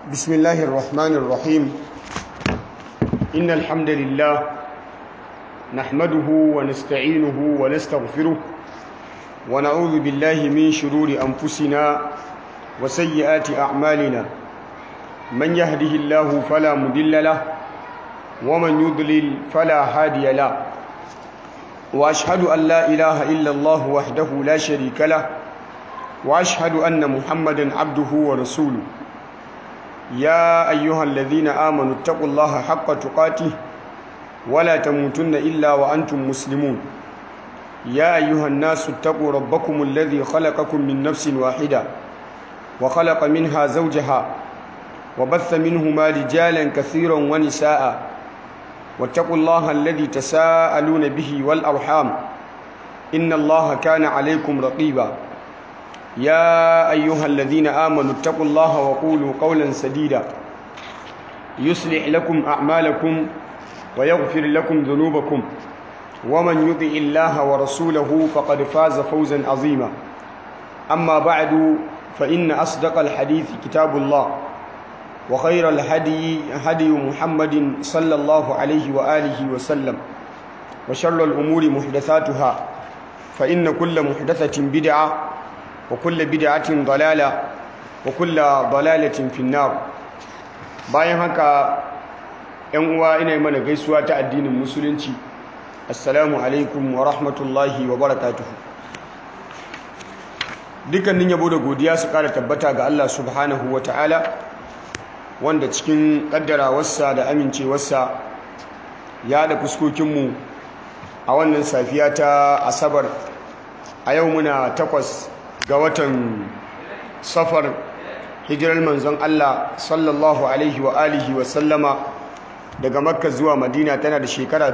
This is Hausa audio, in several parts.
بسم الله الرحمن الرحيم إن الحمد لله نحمده ونستعينه ونستغفره ونعوذ بالله من شرور أنفسنا وسيئات أعمالنا من يهده الله فلا مضل له ومن يضلل فلا هادي له وأشهد أن لا إله إلا الله وحده لا شريك له وأشهد أن محمدا عبده ورسوله يا أيها الذين آمنوا اتقوا الله حق تقاته ولا تموتن إلا وأنتم مسلمون يا أيها الناس اتقوا ربكم الذي خلقكم من نفس واحدة وخلق منها زوجها وبث منهما رجالا كثيرا ونساء واتقوا الله الذي تساءلون به والأرحام إن الله كان عليكم رقيبا يا أيها الذين آمنوا اتقوا الله وقولوا قولا سديدا يصلح لكم أعمالكم ويغفر لكم ذنوبكم ومن يطع الله ورسوله فقد فاز فوزا عظيما أما بعد فإن أصدق الحديث كتاب الله وخير الهدي هدي محمد صلى الله عليه وآله وسلم وشر الأمور محدثاتها فإن كل محدثة بدعة وكل بدعة ضلالة وكل ضلالة في النار bayan haka ‘yan uwa ina yi mana gaisuwa ta addinin musulunci assalamu alaikum wa rahmatullahi wa barakatuhu dukkanin yabo da godiya su ƙara tabbata ga Allah subhanahu wa ta'ala wanda cikin ƙaddarawarsa da amincewarsa ya da fuskokinmu a wannan safiya ta asabar a yau muna takwas ga watan safar hijirar manzon Allah sallallahu alaihi wa alihi wa sallama daga makka zuwa madina tana da shekara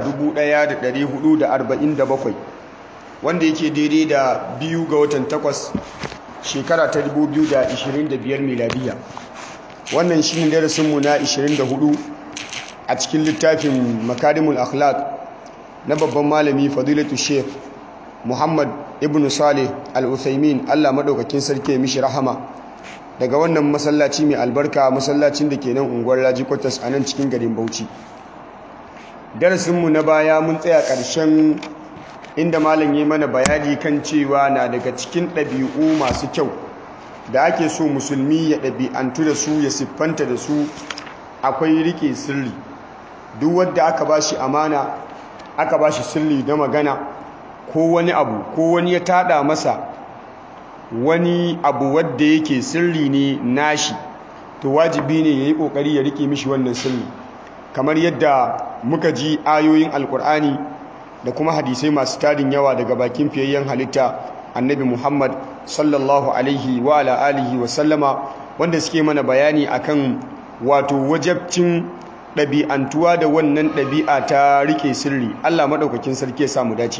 1447 wanda yake daidai da biyu ga watan takwas shekara ta 2025 miladiya wannan shi ne darasinmu na 24 a cikin littafin makarimul akhlaq na babban malami fadilatu sheikh muhammad ibn salih al-uthaymin allah maɗaukakin sarki ya mishi rahama daga wannan masallaci mai albarka masallacin da ke nan unguwar raji kwatas a nan cikin garin bauchi darasinmu na baya mun tsaya ƙarshen inda malam ya mana bayani kan cewa na daga cikin ɗabi'u masu kyau da ake so musulmi ya ɗabi'antu da su ya siffanta da su akwai rike sirri duk wadda aka ba shi amana aka ba shi sirri na magana ko wani abu ko wani ya tada masa wani abu wadda yake sirri ne nashi to wajibi ne ya yi ƙoƙari ya rike mishi wannan sirri kamar yadda muka ji ayoyin alkur'ani da kuma hadisai masu tarin yawa daga bakin fiyayyen halitta annabi muhammad sallallahu alaihi wa ala alihi wa sallama wanda suke mana bayani akan wato wajabcin ɗabi'antuwa da wannan ɗabi'a ta rike sirri allah maɗaukakin sarki ya samu dace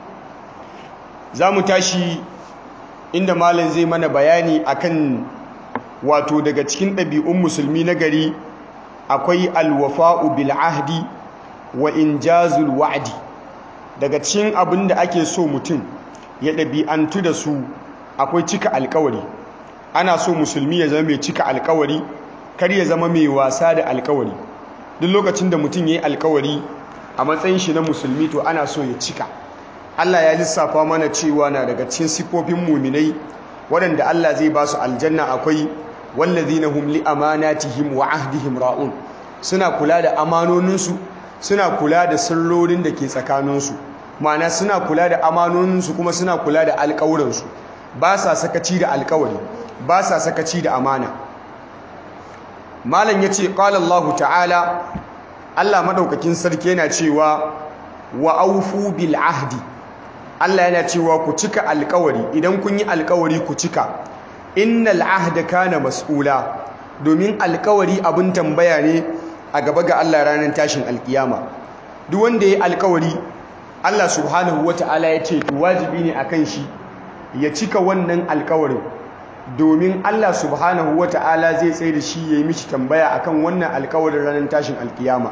za mu tashi inda malam zai mana bayani akan wato daga cikin ɗabi'un musulmi na gari akwai alwafa'u bil ahdi wa injazul wa'di daga cikin abin da ake so mutum ya ɗabi'antu da su akwai cika alkawari ana so musulmi ya zama mai cika alkawari kar ya zama mai wasa da alkawari duk lokacin da mutum ya yi alkawari a matsayin shi na musulmi to ana so ya cika Allah ya lissafa mana cewa na daga cikin sifofin muminai waɗanda Allah zai ba su aljanna akwai wallazina hum li amanatihim wa ahdihim ra'un suna kula da amanoninsu suna kula da sirrorin da ke tsakaninsu ma'ana suna kula da amanoninsu kuma suna kula da alƙawuransu ba sa sakaci da alƙawari ba sa sakaci da amana malam yace qala Allah ta'ala Allah madaukakin sarki yana cewa wa aufu bil ahdi Allah yana cewa ku cika alƙawari idan kun yi alƙawari ku cika innal ahda kana mas'ula domin alƙawari abin tambaya ne a gaba ga Allah ranar tashin alkiyama duk wanda ya yi alkawari Allah subhanahu wata'ala ya ce wajibi ne akan shi ya cika wannan alkawarin domin Allah subhanahu wata'ala zai tsaye da shi ya yi mishi tambaya akan wannan alkawarin ranar tashin alkiyama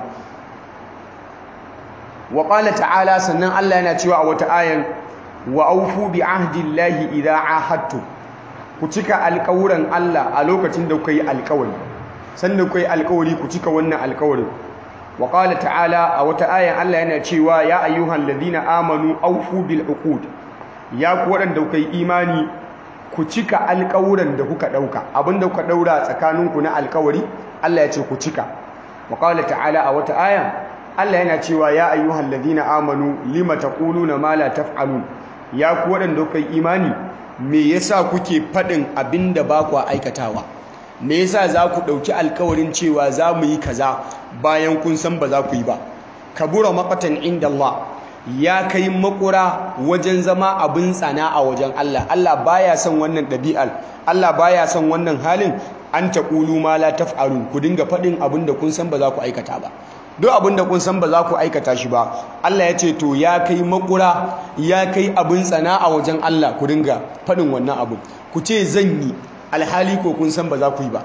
wa ta'ala sannan Allah yana cewa a wata ayan wa aufu bi ahdillahi idza ahadtum ku cika alƙawuran Allah a lokacin da kuka yi alƙawari sannan kai alkawari ku cika wannan alkawarin wa qala ta'ala a wata aya Allah yana cewa ya ayyuhal ladina amanu awfu bil uqud ya ku wadanda kuka yi imani ku cika alkawuran da kuka dauka abinda kuka daura tsakaninku na alkawari Allah ya ce ku cika wa qala ta'ala a wata aya Allah yana cewa ya ayyuhal ladina amanu lima taquluna ma la taf'alun ya ku wadanda kuka yi imani me yasa kuke fadin abinda ba ku aikatawa me yasa za ku ɗauki alkawarin cewa za mu yi kaza bayan kun san ba za ku yi ba kabura maqatan inda Allah ya kai makura wajen zama abin tsana a wajen Allah Allah baya son wannan ɗabi'ar Allah baya son wannan halin an taqulu ma la taf'alun ku dinga faɗin abin da kun san ba za ku aikata ba duk abin da kun san ba za ku aikata shi ba Allah ya ce to ya kai makura ya kai abin tsana a wajen Allah ku dinga faɗin wannan abu ku ce zan yi alhali ko kun san ba za ku yi ba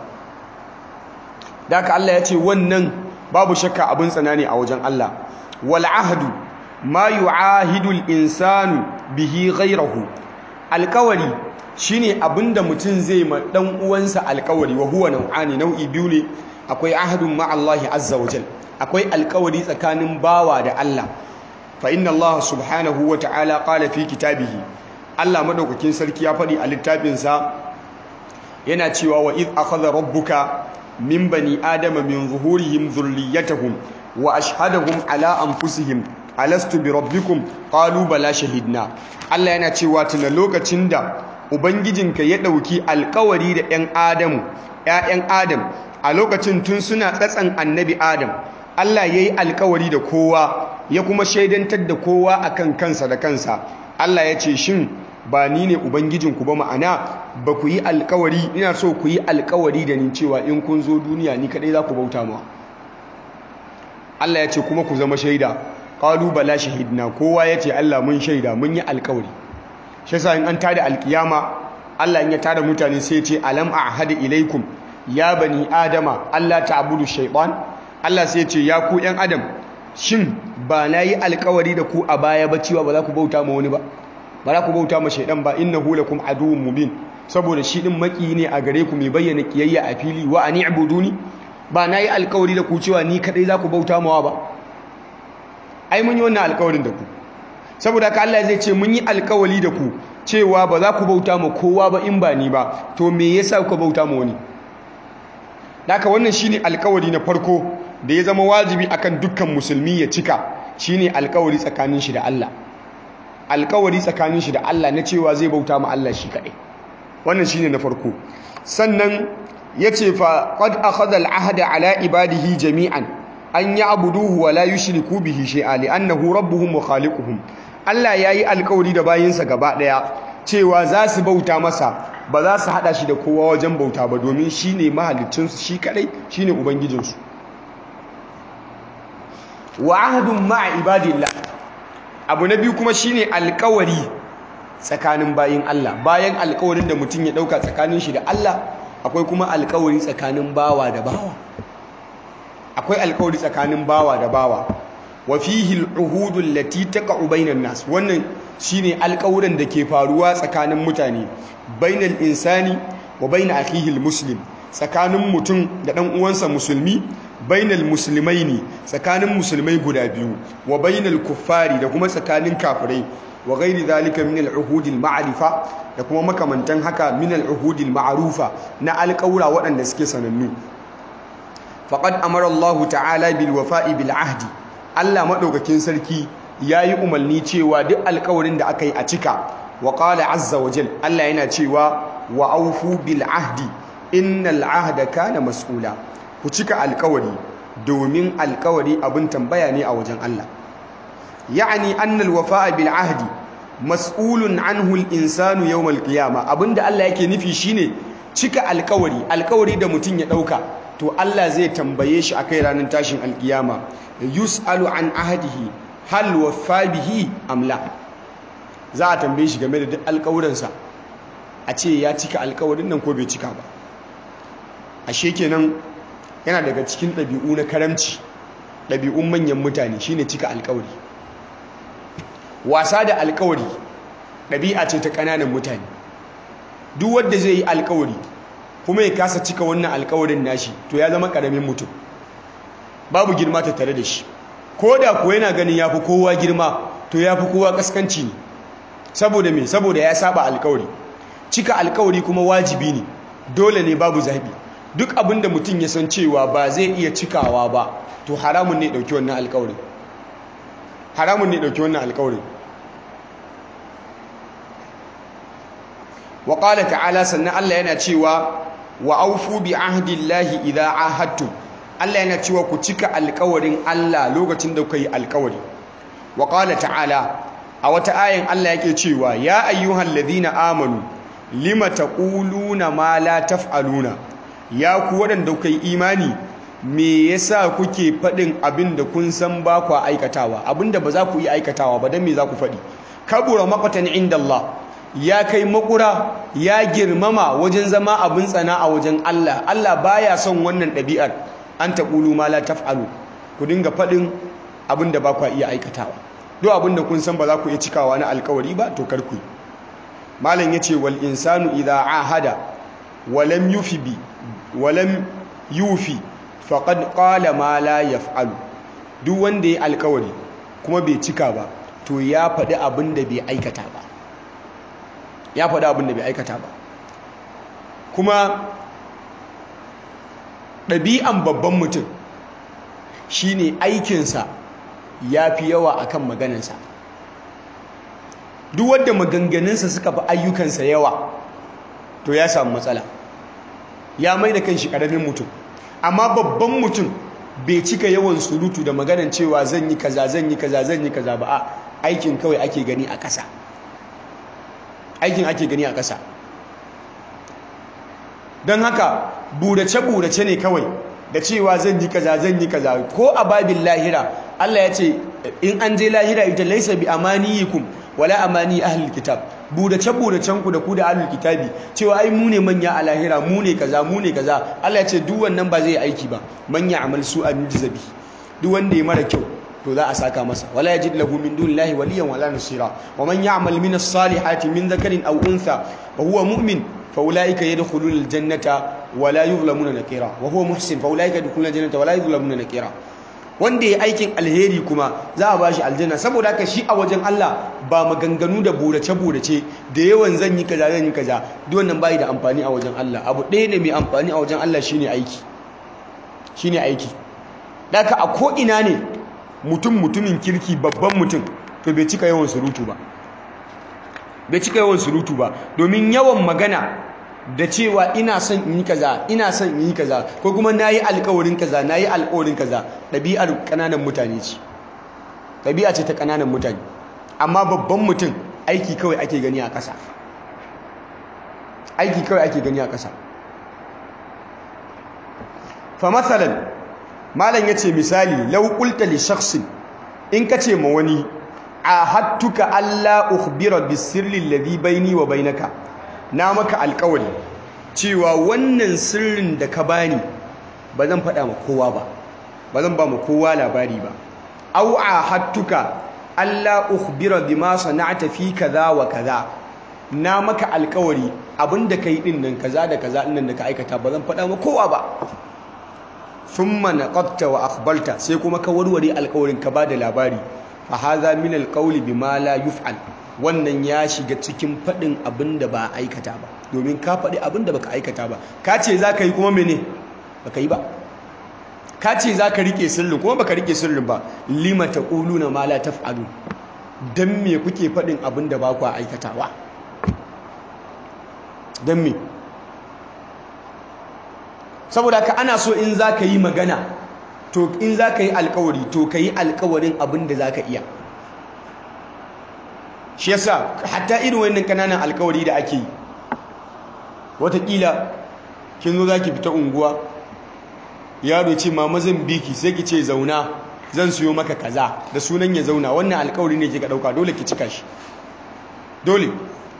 da haka Allah ya ce wannan babu shakka abin tsana ne a wajen Allah wal ahdu ma yu'ahidu al-insanu bihi ghayrahu alkawari shine abinda mutum zai ma dan uwansa alkawari wa huwa nau'ani nau'i biyu ne akwai ahadun ma Allah azza wa jal akwai alkawari tsakanin bawa da Allah fa inna Allah subhanahu wa ta'ala qala fi kitabihi Allah madaukakin sarki ya faɗi a littafinsa yana cewa wa iz akhadha rabbuka min bani adama min zuhurihim dhurriyyatahum wa ashhadahum ala anfusihim alastu bi rabbikum qalu bala shahidna Allah yana cewa tuna lokacin da ubangijinka ya dauki alkawari da ɗan adamu ƴaƴan adam a lokacin tun suna tsatsan annabi adam Allah yayi alkawari da kowa ya kuma shaidantar da kowa akan kansa da kansa Allah ya ce shin ba ni ne ubangijinku ba ma'ana ba ku yi alkawari ina so ku yi alkawari da ni cewa in kun zo duniya ni kadai za ku bauta ma Allah ya ce kuma ku zama shaida qalu bala shahidna kowa ya ce Allah mun shaida mun yi alkawari shi yasa in an tada alkiyama Allah in ya tada mutane sai ya ce alam a'hadu ilaikum ya bani adama Allah ta'budu shaytan Allah sai ya ce ya ku yan adam shin ba na yi alkawari da ku a baya ba cewa ba za ku bauta ma wani ba ba za ku bauta ma shaidan ba innahu lakum aduwwun mubin saboda shi din maki ne a gare ku mai bayyana kiyayya a fili wa ani ibuduni ba nayi alkawari da ku cewa ni kadai za ku bauta mawa ba ai mun yi wannan alkawarin da ku saboda haka Allah zai ce mun yi alkawari da ku cewa ba za ku bauta ma kowa ba in ba ni ba to me yasa ku bauta ma wani haka wannan shine alkawari na farko da ya zama wajibi akan dukkan musulmi ya cika shine alkawari tsakanin shi da Allah alkawari tsakanin shi da Allah na cewa zai bauta ma Allah shi kaɗai wannan shine na farko sannan yace fa qad akhadha al-ahda ala ibadihi jami'an an ya'buduhu wa la yushriku bihi shay'a li'annahu rabbuhum wa khaliquhum Allah yayi alkawari da bayinsa gaba daya cewa za su bauta masa ba za su hada shi da kowa wajen bauta ba domin shine mahaliccin su shi kadai shine ubangijinsu wa ahdun ma'a ibadillah abu na biyu kuma shine alkawari tsakanin bayin Allah bayan alkawarin da mutum ya dauka tsakanin shi da Allah akwai kuma alkawari tsakanin bawa da bawa akwai alkawari tsakanin bawa da bawa wa fihi al-uhud allati taqa'u bainan nas wannan shine alkawuran da ke faruwa tsakanin mutane bainal insani wa bain akhihi al-muslim tsakanin mutum da dan uwansa musulmi bainal muslimaini tsakanin musulmai guda biyu wa bainal kuffari da kuma tsakanin kafirai wa ghairi zalika min al-uhud al-ma'rifa da kuma makamantan haka min al-uhud al-ma'rufa na alƙawura waɗanda suke sanannu faqad amara Allah ta'ala bil wafa'i bil ahdi Allah madaukakin sarki yayi umarni cewa duk alƙawarin da aka yi a cika wa qala azza wa jal Allah yana cewa wa aufu bil ahdi innal ahda kana mas'ula ku cika alkawari domin alkawari abin tambaya ne a wajen Allah ya'ani annal wafa'a bil ahdi mas'ulun anhu al insanu yawm al qiyamah abinda Allah yake nufi shine cika alkawari alkawari da mutum ya dauka to Allah zai tambaye shi akai ranar tashin alkiyama yus'alu an ahdihi hal wafa bihi am la za a tambaye shi game da duk alkawuransa a ce ya cika alkawarin nan ko bai cika ba ashe kenan yana daga cikin ɗabi'u na karamci ɗabi'un manyan mutane shine cika alkawari wasa da alkawari ɗabi'a ce ta ƙananan mutane duk wanda zai yi alkawari kuma ya kasa cika wannan alkawarin nashi to ya zama karamin mutum babu girma ta tare da shi ko da kuwa yana ganin ya fi kowa girma to ya fi kowa kaskanci ne saboda me saboda ya saba alkawari cika alkawari kuma wajibi ne dole ne babu zabi duk abinda mutum ya san cewa ba zai iya cikawa ba to haramun ne dauki wannan alkawarin haramun ne dauki wannan alkawarin wa qala ta'ala sannan Allah yana cewa wa aufu bi ahdillahi idza ahadtum Allah yana cewa ku cika alkawarin Allah lokacin da kuka yi alkawari wa qala ta'ala a wata ayin Allah yake cewa ya ayyuhal ladhina amanu lima taquluna ma la taf'aluna ya ku wadanda kuka yi imani me yasa kuke fadin abin da kun san ba ku aikatawa abinda ba za ku yi aikatawa ba dan me za ku fadi kabura maqatan inda Allah ya kai makura ya girmama wajen zama abin tsana a wajen Allah Allah baya son wannan ɗabi'ar an taqulu ma la taf'alu ku dinga fadin abin da ba ku iya aikatawa duk abin da kun san ba za ku iya cikawa na alkawari ba to kar ku yi malam yace wal insanu idha ahada walam yufi bi walam yufi faqad qala ma la yaf'alu duk wanda ya alkawari kuma bai cika ba to ya faɗi abin da bai aikata ba ya faɗi abin da bai aikata ba kuma ɗabi'an babban mutum shine aikinsa ya fi yawa akan maganansa duk wadda maganganunsa suka fi ayyukansa yawa to ya samu matsala ya mai da kanshi ƙaramin mutum amma babban mutum bai cika yawan surutu da maganan cewa zan yi kaza zan yi kaza zan yi kaza ba a aikin kawai ake gani a ƙasa aikin ake gani a ƙasa don haka burace-burace ne kawai da cewa zan yi kaza zan yi kaza ko a babin lahira Allah ya ce in an je lahira ita laisa bi amaniyikum wala amani ahlul kitab burace buracen ku da ku da ahlul kitabi cewa ai mu ne manya a lahira mu ne kaza mu ne kaza Allah ya ce duk wannan ba zai aiki ba manya amal su an jizabi duk wanda ya mara kyau to za a saka masa wala yajid lahu min dunillahi waliyan wala nasira wa man ya'mal min as-salihati min dhakarin aw untha wa huwa mu'min fa ulaika yadkhuluna al-jannata wala yuzlamuna nakira wa huwa muhsin fa ulaika yadkhuluna al-jannata wala yuzlamuna nakira wanda ya aikin alheri kuma za a bashi aljanna saboda haka shi a wajen Allah ba maganganu da burace-burace da yawan zan yi kaza zan yi kaza duk wannan bai da amfani a wajen Allah abu ɗaya ne mai amfani a wajen Allah shine aiki shine aiki daka a ko ina ne mutum mutumin kirki babban mutum to bai cika yawan surutu ba bai cika yawan surutu ba domin yawan magana da cewa ina son in yi kaza ina son in yi kaza ko kuma nayi alƙawarin kaza nayi alƙawarin kaza ɗabi'ar ƙananan mutane ce ɗabi'a ce ta ƙananan mutane amma babban mutum aiki kawai ake gani a ƙasa aiki kawai ake gani a ƙasa fa masalan malam yace misali law qulta li shakhsin in kace ma wani ahadtuka alla ukhbira bisirri alladhi baini wa bainaka na maka alkawari cewa wannan sirrin da ka bani ba zan faɗa ma kowa ba ba zan ba ma kowa labari ba au ahadtuka alla ukhbira bima sana'ta fi kaza wa kaza na maka alkawari abinda kai din nan kaza da kaza din nan da ka aikata ba zan faɗa ma kowa ba thumma naqabta wa akhbalta sai kuma ka warware alkawarin ka bada labari fa hadha min alqawli bima la yuf'al wannan ya shiga cikin faɗin abin da ba aikata ba domin ka faɗi abin da baka aikata ba ka ce za ka yi kuma mene baka yi ba ka ce za ka riƙe sirrin kuma baka riƙe sirrin ba lima ta ƙulu na ma la taf'alu don me kuke faɗin abin da ba ku aikatawa don me saboda ka ana so in za ka yi magana to in za ka yi alkawari to ka yi alkawarin abin da za ka iya shi yasa hatta irin wannan kananan alkawari da ake yi watakila kin zo zaki fita unguwa yaro ce mama zan biki sai ki ce zauna zan siyo maka kaza da sunan ya zauna wannan alkawari ne kika dauka dole ki cika shi dole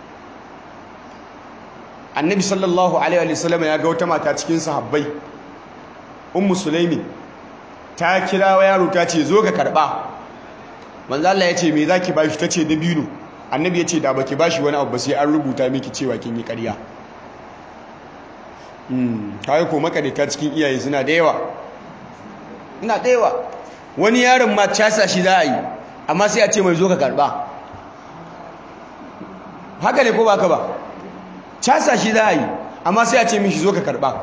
annabi sallallahu alaihi wa sallam ya ga wata mata cikin sahabbai ummu sulaimin ta kira yaro ta ce zo ka karba manzo Allah ya ce me zaki bashi tace dabino annabi ya ce da baki bashi wani abu ba sai an rubuta miki cewa kin yi ƙarya kawai ko makarita cikin iyaye suna da yawa ina da yawa wani yaron ma casa shi za a yi amma sai a ce mai zo ka karba haka ne ko ba ka ba casa shi za a yi amma sai a ce mishi zo ka karba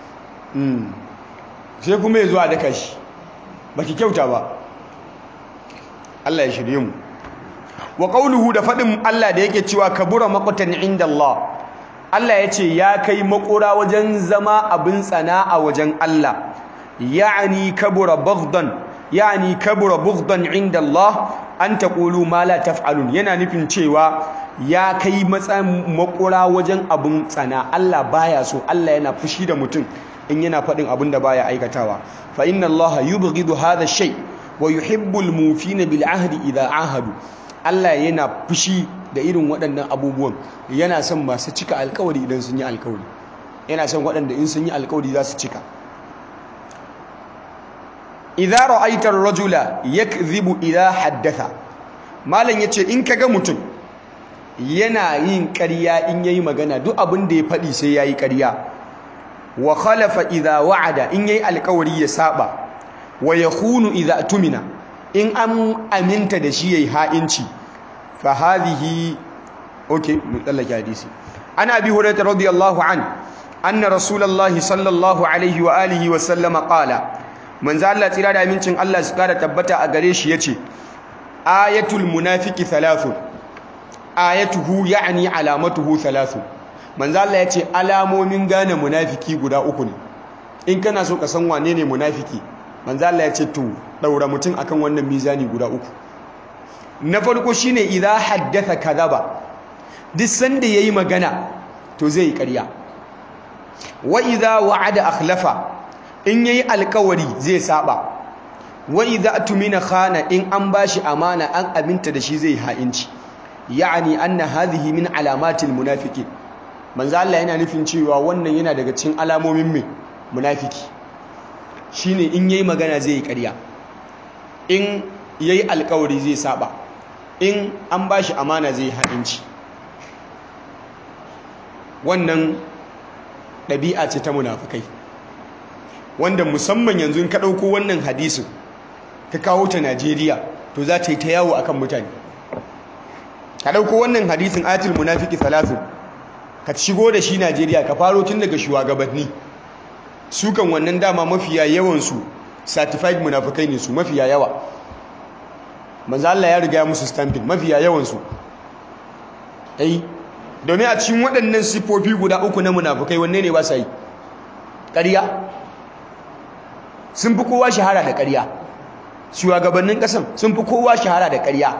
sai kuma ya zo a daka shi ba ki kyauta ba Allah ya shirye mu wa qawluhu da fadin Allah da yake cewa kabura maqtan inda Allah Allah ya ce ya kai makura wajen zama abin tsana a wajen Allah ya'ani kabura baghdan ya'ani kabura bughdan inda Allah an taqulu ma la taf'alun yana nufin cewa ya kai matsayin makura wajen abin tsana Allah baya so Allah yana fushi da mutum in yana faɗin abin da baya aikatawa fa inna Allah yubghidu hadha shay wa yuhibbul mufina bil ahdi idha ahadu Allah yana fushi da irin waɗannan abubuwan yana son masu cika alkawari idan sun yi alkawari yana son waɗanda in sun yi alkawari za su cika idza ra'aita ar-rajula yakdhibu idha haddatha malam yace in kaga mutum yana yin ƙarya in yayi magana duk abin da ya faɗi sai yayi ƙarya wa khalafa idha wa'ada in yayi alkawari ya saba wa yakhunu idha tumina in an aminta da shi yayi ha'inci fa hadhihi okay mun tsallake hadisi ana abi hurairah radiyallahu an anna rasulullahi sallallahu alaihi wa alihi wa sallama qala manzo Allah tsira da amincin Allah su kara tabbata a gare shi yace ayatul munafiqi thalathun ayatuhu ya'ni alamatuhu thalathun manzo Allah yace alamomin gane munafiki guda uku ne in kana so ka san wane ne munafiki manzo Allah yace to daura mutum akan wannan mizani guda uku na farko shine idza haddatha kadhaba duk sanda yayi magana to zai yi ƙarya wa idza wa'ada akhlafa in yayi alkawari zai saba wa idza tumina khana in an bashi amana an aminta da shi zai ha'inci ya'ani anna hadhihi min alamatil munafiqin manzo Allah yana nufin cewa wannan yana daga cikin alamomin mai munafiki shine in yayi magana zai yi ƙarya in yayi alkawari zai saba in an bashi amana zai ha'inci wannan ɗabi'a ce ta munafikai wanda musamman yanzu ka ɗauko wannan hadisin ka kawo ta Najeriya to za ta yi ta yawo akan mutane ka ɗauko wannan hadisin ayatul munafiki salatu ka shigo da shi Najeriya ka faro tun daga shugabanni su kan wannan dama mafiya yawansu certified munafikai ne su mafiya yawa manzo Allah ya riga musu stamping mafiya yawansu ai domin a cikin waɗannan sifofi guda uku na munafukai wanne ne ba sa yi ƙarya sun fi kowa shahara da ƙarya shugabannin ƙasan sun fi kowa shahara da ƙarya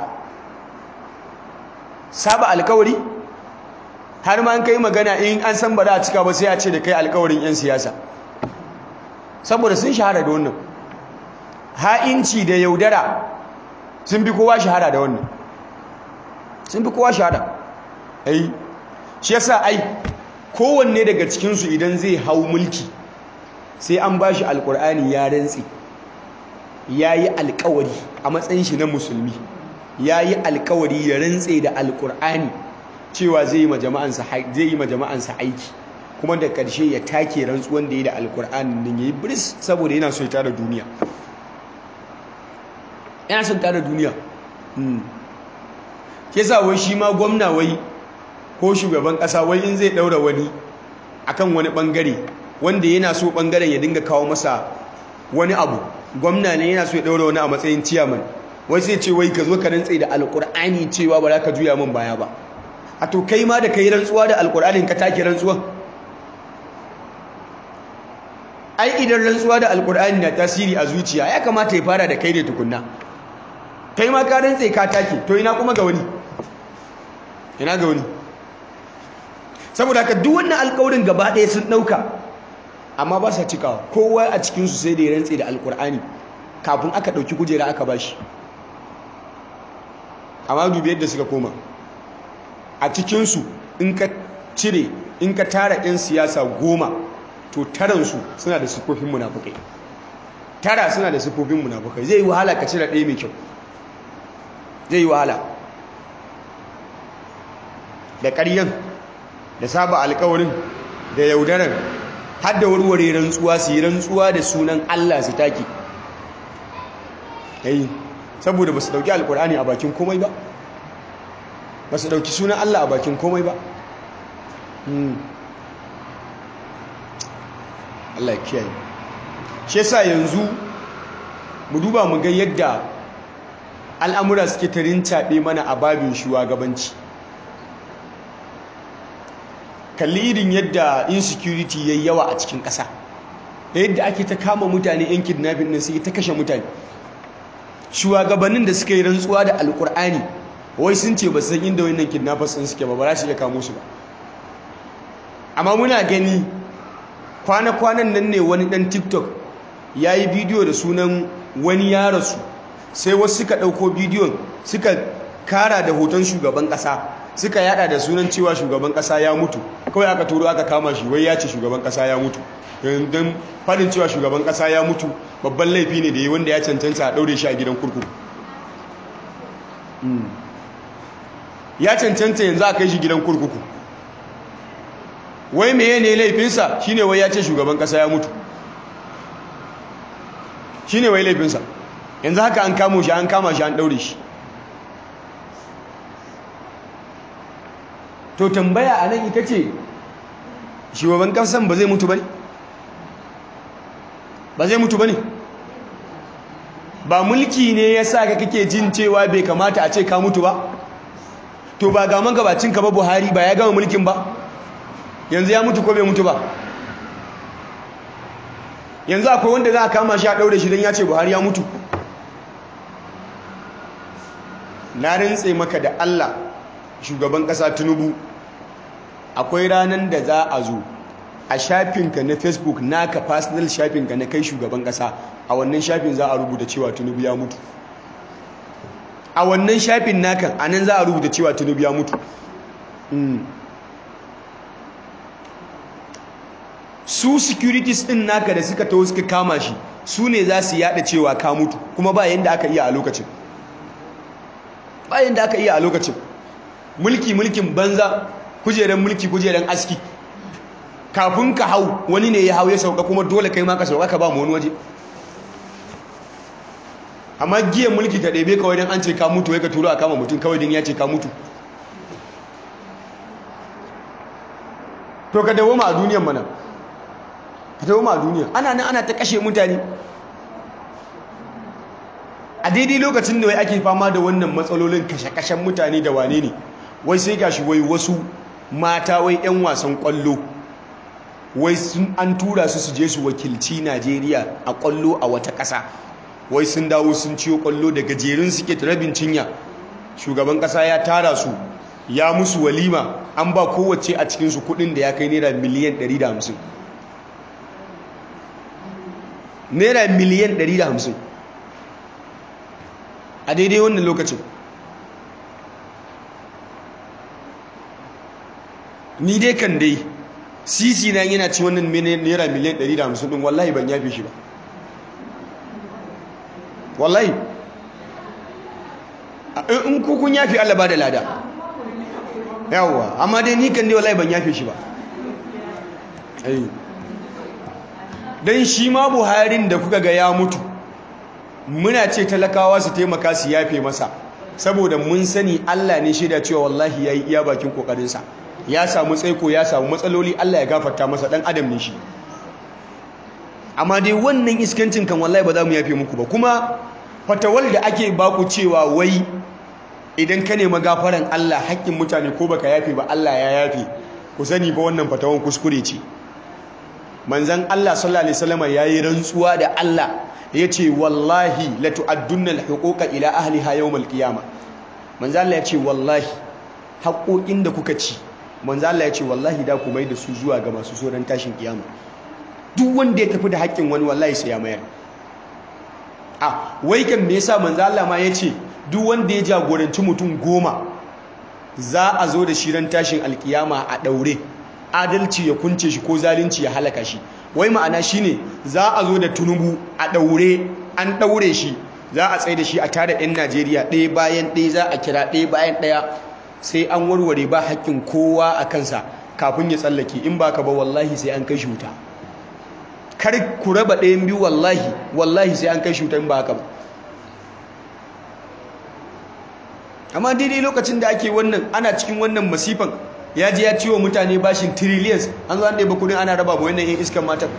saba alkawari har ma an kai magana in an san ba za a cika ba sai a ce da kai alkawarin 'yan siyasa saboda sun shahara da wannan ha'inci da yaudara sun fi kowa shahara da wannan sun fi kowa shahara ai shi yasa ai kowanne daga cikinsu idan zai hau mulki sai an ba shi alkur'ani ya rantsi ya yi alkawari a matsayin shi na musulmi ya yi alkawari ya rantse da alkur'ani cewa zai yi ma jama'ansa aiki kuma da ƙarshe ya take rantsuwan da ya da alkur'ani din ya yi biris saboda yana so ya tara duniya yana son tara duniya ke sa wai shi ma gwamna wai ko shugaban ƙasa wai in zai ɗaura wani akan wani ɓangare wanda yana so ɓangaren ya dinga kawo masa wani abu gwamna ne yana so ya ɗaura wani a matsayin ciyaman wai sai ce wai ka zo ka rantse da alƙur'ani cewa ba za ka juya min baya ba a to kai ma da ka yi rantsuwa da alƙur'anin ka take rantsuwa ai idan rantsuwa da alƙur'ani na tasiri a zuciya ya kamata ya fara da kai ne tukunna kai ma ka rantse ka take to ina kuma ga wani ina ga wani saboda haka duk wannan alƙawarin gaba ɗaya sun ɗauka amma ba sa cikawa kowa a cikinsu sai da ya rantse da alƙur'ani kafin aka ɗauki kujera aka ba shi amma dubi yadda suka koma a cikinsu in ka cire in ka tara 'yan siyasa goma to taransu suna da siffofin munafukai tara suna da siffofin munafukai zai yi wahala ka cire ɗaya mai kyau zai yi wahala da ƙaryan da saba alkawarin da yaudarar har da warware rantsuwa su yi rantsuwa da sunan Allah su take yayi saboda ba su dauki alkur'ani a bakin komai ba ba su dauki sunan Allah a bakin komai ba Allah ya kiyaye shi yasa yanzu mu duba mu ga yadda al'amura suke tarin caɓe mana a babin shugabanci kalli irin yadda insecurity yayi yawa a cikin ƙasa da yadda ake ta kama mutane yan kidnapping din sai ta kashe mutane shugabannin da suka yi rantsuwa da alkur'ani wai sun ce ba san inda wannan kidnappers din suke ba ba za su iya kamo su ba amma muna gani kwana-kwanan nan ne wani dan tiktok ya yi bidiyo da sunan wani ya rasu sai wasu suka ɗauko bidiyon suka kara da hoton shugaban ƙasa suka yada da sunan cewa shugaban ƙasa ya mutu kawai aka turo aka kama shi wai ya ce shugaban ƙasa ya mutu don faɗin cewa shugaban ƙasa ya mutu babban laifi ne da yi wanda ya cancanta a ɗaure shi a gidan kurkuku ya cancanta yanzu a kai shi gidan kurkuku wai meye ne laifinsa shine wai ya ce shugaban ƙasa ya mutu shine wai laifinsa yanzu haka an kamo shi an kama shi an ɗaure shi to tambaya a nan ita ce shugaban kasan ba zai mutu ba ne ba zai mutu ba ne ba mulki ne ya sa ka kake jin cewa bai kamata a ce ka mutu ba to ba gaman gabacinka ba buhari ba ya gama mulkin ba yanzu ya mutu ko bai mutu ba yanzu akwai wanda za a kama shi a ɗaure shi don ya ce buhari ya mutu na rintse maka da allah shugaban ƙasa tinubu akwai ranar da za a zo a shafinka na facebook naka personal shafinka na kai shugaban ƙasa a wannan shafin za a rubuta cewa tinubu ya mutu a wannan shafin naka a nan za a rubuta cewa tinubu ya mutu su securities din naka da suka taho suka kama shi su ne za su yada cewa ka mutu kuma ba yanda aka iya a lokacin ba yanda aka iya a lokacin mulki mulkin banza kujeran mulki kujeran aski kafin ka hau wani ne ya hau ya sauka kuma dole kai ma ka sauka ka ba mu wani waje amma giyan mulki ta ɗebe kawai don an ce ka mutu wai ka turo a kama mutum kawai don ya ce ka mutu to ka dawo ma a duniyan mana ka dawo ma a duniya ana nan ana ta kashe mutane a daidai lokacin da wai ake fama da wannan matsalolin kashe-kashen mutane da wane ne wai sai gashi wai wasu mata wai 'yan wasan kwallo wai sun an tura su su je su wakilci najeriya a kwallo a wata ƙasa wai sun dawo sun ciyo kwallo da gajerun suke rabin cinya shugaban ƙasa ya tara su ya musu walima an ba kowace a cikinsu kudin da ya kai naira miliyan 150 naira miliyan 150 a daidai wannan lokacin ni dai kan dai sisi na yana ci wannan naira miliyan 150 din wallahi ban yafe shi ba wallahi in kukun yafe Allah ba da lada yawwa amma dai ni kan dai wallahi ban yafe shi ba dan shi ma buharin da kuka ga ya mutu muna ce talakawa su taimaka su yafe masa saboda mun sani Allah ne shaida cewa wallahi yayi iya bakin kokarinsa ya samu tsaiko ya samu matsaloli Allah ya gafarta masa dan adam ne shi amma dai wannan iskancin kan wallahi ba za mu yafe muku ba kuma fatawal da ake baku cewa wai idan ka nema gafaran Allah haƙƙin mutane ko baka yafe ba Allah ya yafe ku sani ba wannan fatawan kuskure ce manzon Allah sallallahu alaihi wasallam yayi rantsuwa da Allah yace wallahi la tu'addunna al-huquqa ila ahliha yawm al-qiyamah manzon Allah yace wallahi haƙoƙin da kuka ci manzon Allah yace wallahi da ku mai da su zuwa ga masu soran tashin kiyama duk wanda ya tafi da haƙƙin wani wallahi sai ya mayar a wai kan me yasa manzon Allah ma yace duk wanda ya jagoranci mutum goma za a zo da shirin tashin alkiyama a daure adalci ya kunce shi ko zalunci ya halaka shi wai ma'ana shine za a zo da tunubu a daure an daure shi za a tsaye da shi a tare 'yan najeriya ɗaya bayan ɗaya za a kira ɗaya bayan ɗaya sai an warware ba haƙƙin kowa a kansa kafin ya tsallake in ba ka ba wallahi sai an kai shi wuta kar ku raba ɗayan biyu wallahi wallahi sai an kai shutan ba haka ba amma daidai lokacin da ake wannan ana cikin wannan masifan ya je ya ciwo mutane bashin trillions an zo an ɗaya kudin ana raba ba wannan yin iskan matan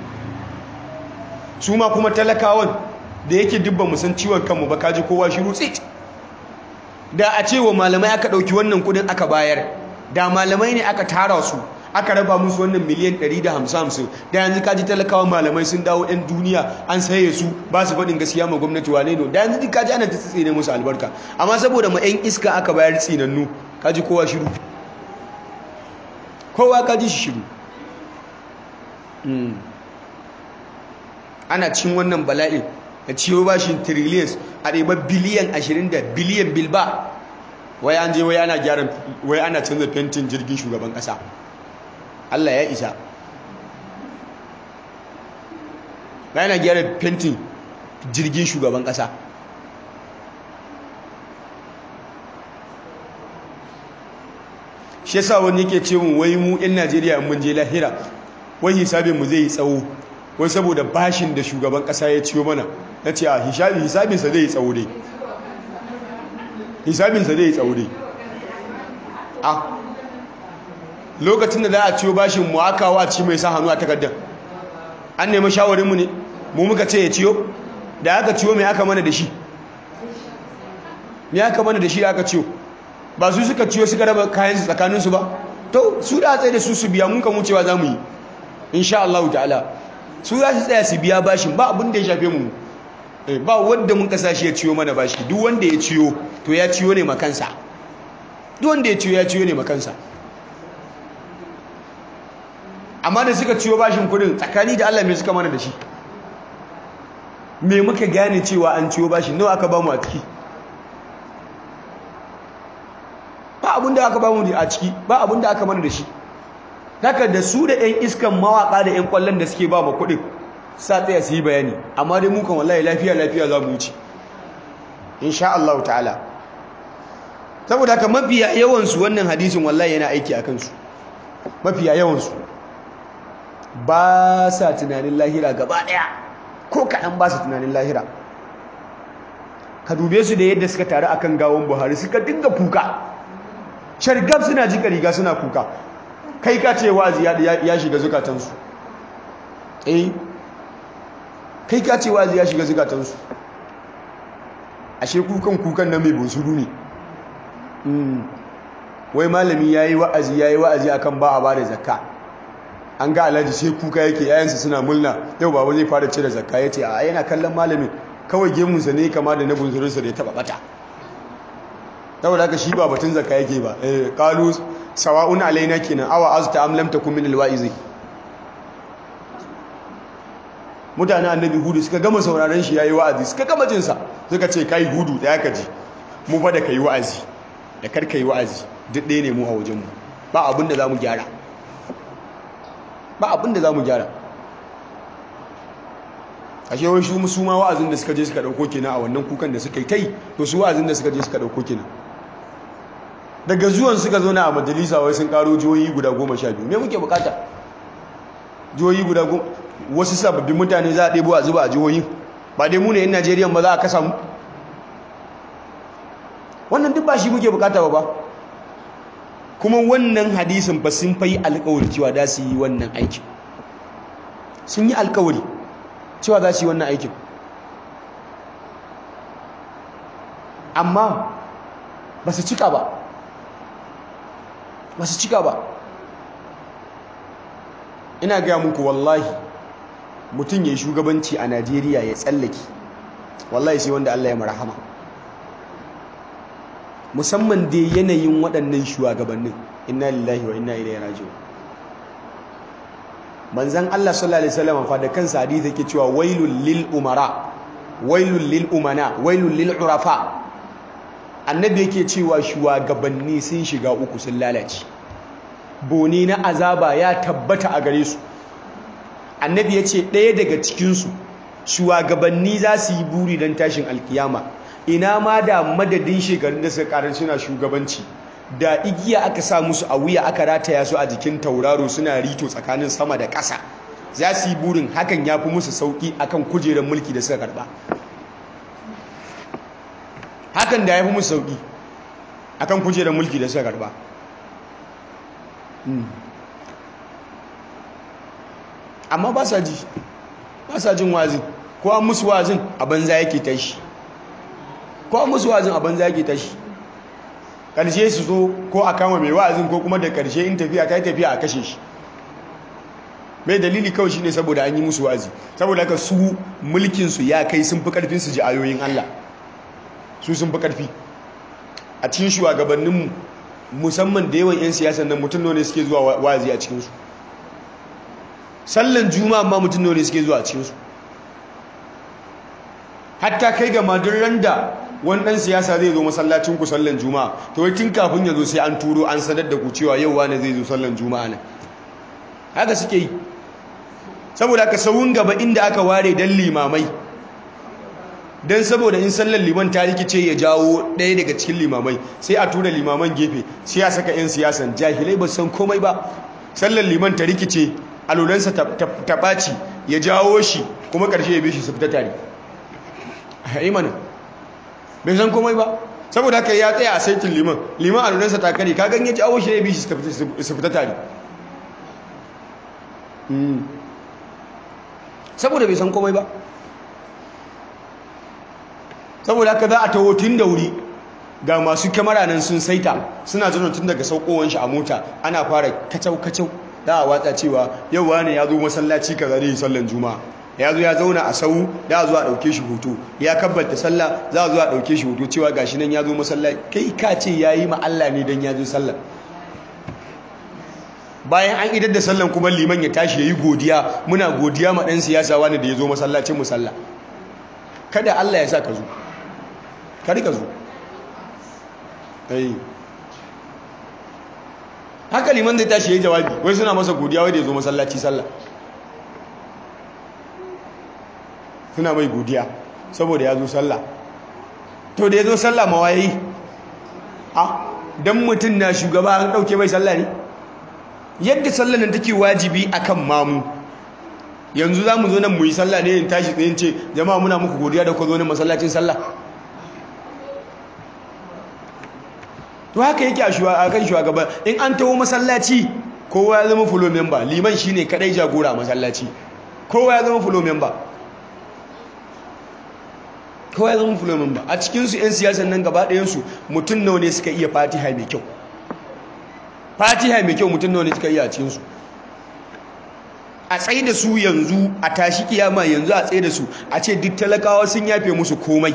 su ma kuma talakawan da yake dubba musan ciwon kanmu ba kaji kowa shiru tsit da a ce wa malamai aka ɗauki wannan kudin aka bayar da malamai ne aka tara su aka raba musu wannan miliyan 150 da yanzu kaji talakawan malamai sun dawo 'yan duniya an saye su ba su faɗin gaskiya ma gwamnati wane ne da yanzu kaji ana ta tsine musu albarka amma saboda ma 'yan iska aka bayar tsinannu kaji kowa shiru kowa kaji shi shiru ana cin wannan bala'in da ciwo bashin trillions a ɗaiba biliyan 20 da biliyan bilba wai an je wai ana gyara wai ana canza fentin jirgin shugaban ƙasa Allah ya isa wai ana gyara fentin jirgin shugaban ƙasa shi yasa wani yake ce mun wai mu 'yan Najeriya mun je lahira wai hisabin mu zai yi tsawo wai saboda bashin da shugaban kasa ya ciyo mana na ce a hisabinsa zai yi tsawo dai hisabinsa zai yi tsawo dai a lokacin da za a ciyo bashin mu aka wa ci mai sa hannu a takardar an nemi shawarinmu ne mu muka ce ya ciyo da aka ciyo mai aka mana da shi mai aka mana da shi aka ciyo ba su suka ciyo suka raba kayansu tsakaninsu ba to su da tsaye da su su biya mun kan wucewa za mu yi insha Allah ta'ala su za su tsaya su biya bashin ba abin da ya shafe mu ba wanda mun kasa shi ya ciyo mana bashi duk wanda ya ciyo to ya ciyo ne makansa duk wanda ya ciyo ya ciyo ne makansa amma da suka ciyo bashin kudin tsakani da Allah me suka mana da shi me muka gane cewa an ciyo bashin nawa aka bamu a ciki ba abin da aka bamu a ciki ba abin da aka mana da shi haka da su da 'yan iskan mawaka da 'yan kwallon da suke ba ma kuɗin sa tsaya su yi bayani amma dai mukan wallahi lafiya lafiya za mu wuce insha Allah ta'ala saboda haka mafiya yawansu wannan hadisin wallahi yana aiki a kansu mafiya yawansu ba sa tunanin lahira gaba ɗaya ko kaɗan ba sa tunanin lahira ka dube su da yadda suka taru akan gawon buhari suka dinga kuka shargab suna jika riga suna kuka kai ka ce wazi ya shiga zukatansu eh kai ka ce wazi ya shiga zukatansu ashe kukan kukan na mai bunsuru ne wai malami ya yi wa'azi ya yi wa'azi akan ba a ba da zakka an ga alhaji sai kuka yake yayansa suna mulna yau baba zai fara cire zakka ya ce a yana kallon malamin kawai gemunsa ne kama da na bunsurunsa da ya taba bata saboda haka shi ba batun zakka yake ba eh qalu sawa'un alaina kenan awa azta am lam takun min alwa'izi mutanen annabi hudu suka gama sauraron shi yayi wa'azi suka gama jin sa suka ce kai hudu da yaka ji mu fa da kai wa'azi da kar kai wa'azi duk ɗaya ne mu a wajen mu ba abin da zamu gyara ba abin da zamu gyara ashe wai su su ma wa'azin da suka je suka dauko kenan a wannan kukan da suka yi tai to su wa'azin da suka je suka dauko kenan daga zuwan suka zo na a majalisa wai sun karo jihohi guda goma sha biyu me muke bukata jihohi guda goma wasu sababbin mutane za a ɗebo a zuba a jihohi ba dai mu ne yan najeriya ba za a kasa mu wannan duk ba shi muke bukata ba ba kuma wannan hadisin ba sun fayi alkawari cewa za su yi wannan aikin sun yi alkawari cewa za su yi wannan aikin amma ba su cika ba ba su cika ba ina gaya muku wallahi mutum ya yi shugabanci a najeriya ya tsallake wallahi sai wanda allah ya marahama musamman dai yanayin waɗannan shugabannin inna lillahi wa inna ilaihi raji'un manzan Allah sallallahu alaihi wasallam fa da kansa hadisi yake cewa wailul lil umara wailul lil umana wailul lil urafa annabi yake cewa shugabanni sun shiga uku sun lalace boni na azaba ya tabbata a gare su annabi ya ce ɗaya daga cikinsu shugabanni za su yi buri don tashin alkiyama ina ma da madadin shekarun da suka karar suna shugabanci da igiya aka sa musu a wuya aka rataya su a jikin tauraro suna rito tsakanin sama da ƙasa za su yi burin hakan ya fi musu sauƙi akan kujerar mulki da suka karɓa hakan da ya fi musu sauƙi akan kujerar mulki da suka karɓa amma ba sa ji ba sa jin wazin ko an musu wazin a banza yake tashi ko an musu wazin a banza yake tashi ƙarshe su zo ko a kama mai wa'azin ko kuma da ƙarshe in tafiya ta yi tafiya a kashe shi mai dalili kawai shine saboda an yi musu wa'azi saboda haka su mulkinsu ya kai sun fi ƙarfin su ji ayoyin Allah su sun fi ƙarfi a cikin shugabanninmu musamman da yawan 'yan siyasan nan mutum ne suke zuwa wa'azi a cikinsu sallan juma'a ma mutum ne suke zuwa a cikinsu hatta kai ga madurran da wani ɗan siyasa zai zo masallacin ku sallan juma'a to wai tun kafin ya zo sai an turo an sanar da ku cewa yau wani zai zo sallan juma'a ne haka suke yi saboda aka sauyin gaba inda aka ware dan limamai don saboda in sallan liman ta rikice ya jawo ɗaya daga cikin limamai sai a tura limaman gefe sai a saka 'yan siyasan jahilai ba san komai ba sallan liman ta rikice alulansa ta ɓaci ya jawo shi kuma ƙarshe ya bi shi su fita tare a imanin bai san komai ba saboda haka ya tsaya a saitin liman liman alulansa ta kare kagan ya jawo shi ya bi shi su fita tare saboda bai san komai ba saboda haka za a taho tun da wuri ga masu kyamara nan sun saita suna zanen tun daga saukowar shi a mota ana fara kacau-kacau da a watsa cewa yau wane ya zo masallaci ka zare sallan juma'a ya zo ya zauna a sau da a zo a ɗauke shi hoto ya kabbalta sallah za a zo a ɗauke shi hoto cewa gashi nan ya zo masallaci kai ka ce ya yi Allah ne don ya zo sallah bayan an idar da sallan kuma liman ya tashi ya yi godiya muna godiya ma ɗan siyasa wani da ya zo masallacin musalla kada Allah ya sa ka zo kari ka zo haka liman zai tashi ya yi jawabi wai suna masa godiya wai da ya zo masallaci sallah suna mai godiya saboda ya zo sallah to da ya zo sallah mawaye a don mutum na shugaba an ɗauke mai sallah ne yadda sallah nan take wajibi akan mamu yanzu za mu zo nan mu yi sallah ne in tashi tsayin ce jama'a muna muku godiya da ku zo nan masallacin sallah to haka yake a kan shugaba in an taho masallaci kowa ya zama fulo member liman shine kadai jagora masallaci kowa ya zama fulo member kowa ya zama fulo member a cikinsu 'yan siyasan nan gaba ɗayansu mutum nawa ne suka iya fatiha mai kyau fatiha mai kyau mutum nawa ne suka iya a cikinsu a tsaye da su yanzu a tashi kiyama yanzu a tsaye da su a ce duk talakawa sun yafe musu komai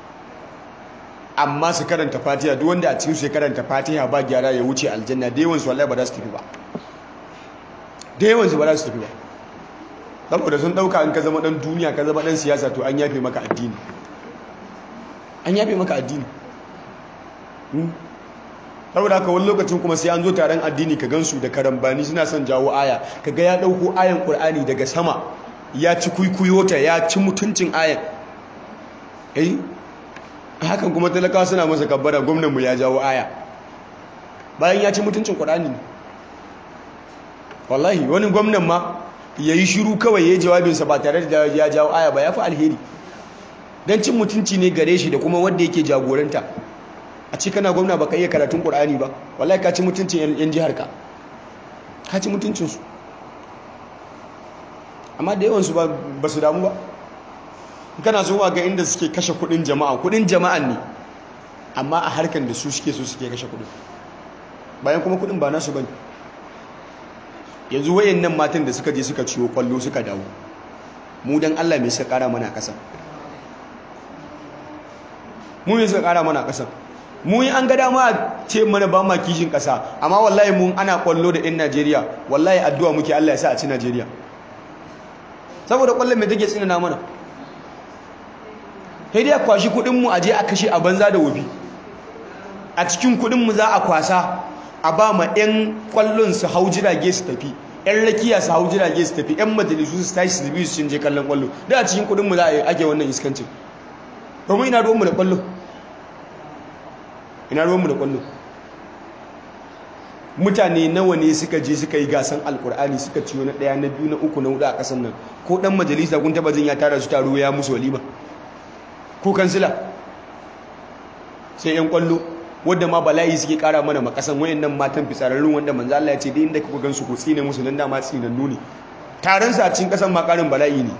amma su karanta fatiha duk wanda a cikin su ya karanta fatiha ba gyara ya wuce aljanna da yawan su wallahi ba za su tafi ba da yawan su ba za su tafi ba saboda sun dauka in ka zama dan duniya ka zama dan siyasa to an yafe maka addini an yafe maka addini saboda haka wani lokacin kuma sai an zo taron addini ka gansu da karambani suna son jawo aya kaga ya dauko ayan qur'ani daga sama ya ci kuikuyota ya ci mutuncin ayan eh hakan kuma talakawa suna masa kabbara gwamnanmu ya jawo aya bayan ya ci mutuncin qur'ani ne wallahi wani gwamnan ma yayi shiru kawai yayi jawabinsa ba tare da ya jawo aya ba ya fi alheri dan cin mutunci ne gare shi da kuma wanda yake jagoranta a ce kana gwamna baka iya karatun Qur'ani ba wallahi ka ci mutuncin yan jihar ka ka ci mutuncin su amma da yawan su ba su damu ba kana so ga inda suke kashe kudin jama'a kudin jama'an ne amma a harkan da su suke so suke kashe kudin bayan kuma kudin ba nasu bane yanzu wayannan matan da suka je suka ciwo kwallo suka dawo mu dan Allah me suka kara mana kasa mu me suka kara mana kasa mu yi an ga dama ce mana ba ma kishin kasa amma wallahi mun ana kwallo da yan Najeriya wallahi addu'a muke Allah ya sa a ci Najeriya saboda kwallon me take tsinana mana sai dai kwashi kudin mu aje a kashe a banza da wofi a cikin kudin mu za a kwasa a ba ma yan kwallon su hau jirage su tafi yan rakiya su hau jirage su tafi yan majalisu su tashi su biyu su je kallon kwallo da a cikin kudin mu za a ake wannan iskancin domin ina ruwan mu da kwallo ina ruwanmu da kwallo mutane nawa ne suka je suka yi gasan alkur'ani suka ciyo na ɗaya na biyu na uku na hudu a ƙasar nan ko ɗan majalisa kun taba jin ya tara su taro ya musu walima ko kansila sai yan kwallo wadda ma bala'i suke kara mana makasan wayannan matan fitsararrun wanda manzo Allah ya ce da inda kuka gansu ku tsine musu nan dama tsinannu ne taron sa cikin kasan ma karin bala'i ne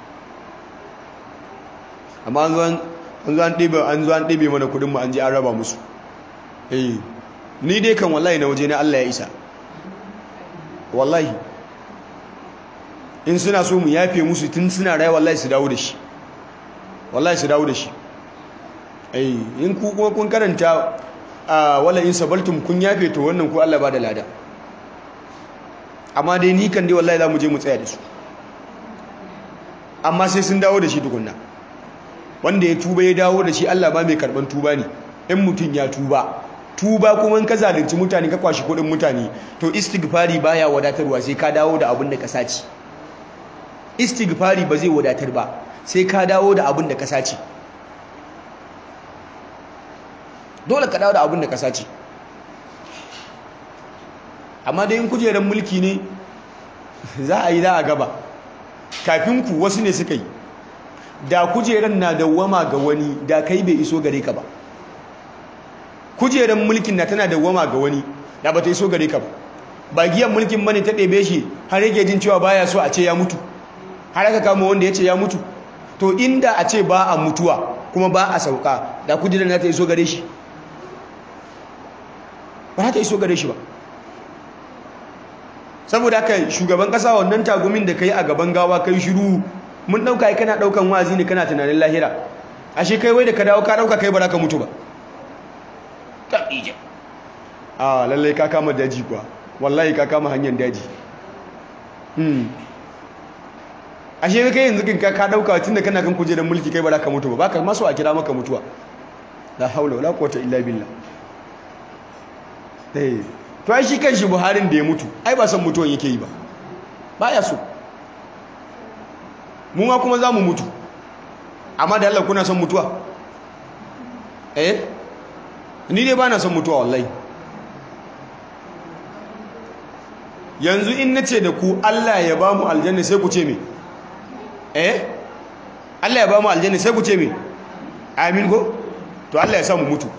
amma an zo an zo an ɗebe an zo an ɗebe mana kudin mu an je an raba musu eh ni dai kan wallahi na waje na Allah ya isa wallahi in suna so mu yafe musu tun suna rai wallahi su dawo da shi wallahi su dawo da shi ai in ku kuma kun karanta wala in sabaltum kun yafe to wannan ku Allah ba da lada amma dai ni kan dai wallahi za mu je mu tsaya da su amma sai sun dawo da shi tukunna wanda ya tuba ya dawo da shi Allah ba mai karban tuba ne in mutum ya tuba tuba kuma in ka zalunci mutane ka kwashi kudin mutane to istighfari baya wadatarwa sai ka dawo da abin da ka saci istighfari ba zai wadatar ba sai ka dawo da abin da ka saci dole ka dawo da abin da ka saci amma dai in kujerar mulki ne za a yi za a gaba kafin ku wasu ne suka yi da kujerar na dawwama ga wani da kai bai iso gare ka ba kujerar mulkin na tana dawwama ga wani da ba ta iso gare ka ba ba giyan mulkin bane ta ɗebe shi har yake jin cewa baya so a ce ya mutu har aka kama wanda ya ce ya mutu to inda a ce ba a mutuwa kuma ba a sauka da kujerar na ta iso gare shi ba ta iso gare shi ba saboda haka shugaban kasa wannan tagumin da kai a gaban gawa kai shiru mun dauka kana daukan wazi ne kana tunanin lahira ashe kai wai da ka dawo ka dauka kai ba za ka mutu ba tabija a lallai ka kama daji kuwa wallahi ka kama hanyar daji hmm ashe kai yanzu kin ka dauka tunda kana kan kujerar mulki kai ba za ka mutu ba baka maso a kira maka mutuwa la haula wala quwwata illa billah eh to ai shi kanshi Buharin da ya mutu ai ba san mutuwan yake yi ba baya so mu ma kuma zamu mutu amma da Allah kuna son mutuwa eh ni dai bana son mutuwa wallahi yanzu in nace da ku Allah ya ba mu aljanna sai ku ce me eh Allah ya ba mu aljanna sai ku ce me amin go to Allah ya sa mu mutu